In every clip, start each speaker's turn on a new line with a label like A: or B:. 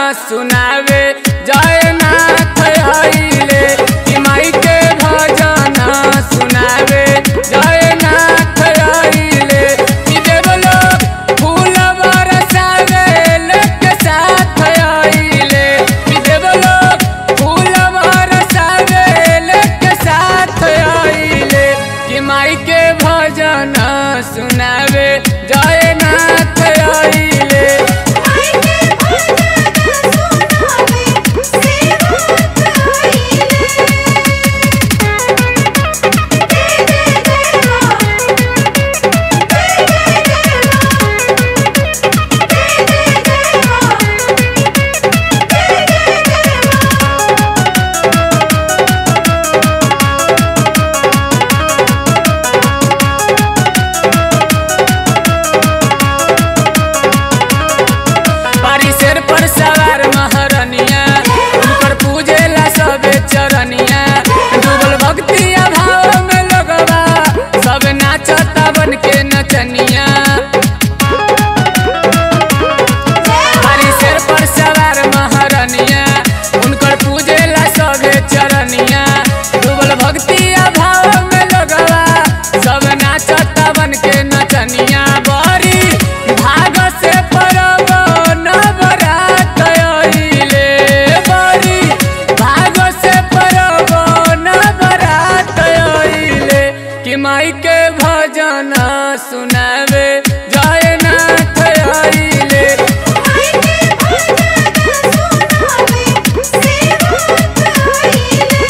A: सुनावे जयनाथ आइले कि माई के भजन सुनावे जयनाथ आइले कि देवलोक फूल बरसावे लेके साथ आइले कि देवलोक फूल बरसावे लेके साथ आइले कि माई के भजन सुनावे जयनाथ आइले
B: माई के भजन सुनावे सेवक आइले जय जय जय मां जय जय जय मां जय जय जय मां जय जय जय मां
A: परिसर पर सवार महरनिया उनकर पूजेला सबे चरनिया डूबल भक्ति अभाव में लगवा सब नाचता बन के नचनिया परिसर पर सवार महरनिया उनकर पूजेला सबे चरनिया डूबल भक्ति अभाव में लगवा सब नाचता बन के नचनिया बड़ी भाग से परब नवरात आइले बड़ी भाग से परब नवरात आइले कि माई के भजन सुनावे जयनाथ आइले
B: माई के भजन सुनावे सेवक आइले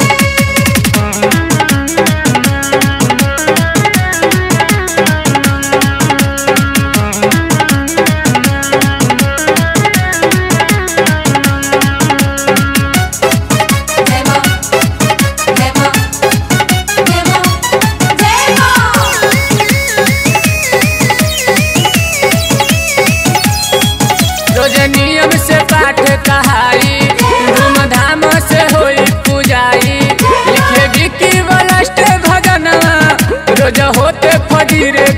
B: जय मां जय मां जय मां जय
A: रोज नियम से पाठ कहाई धूमधाम से होई पूजाई लिखे विकी वलस्ट भजनवा रोज होते फजीरे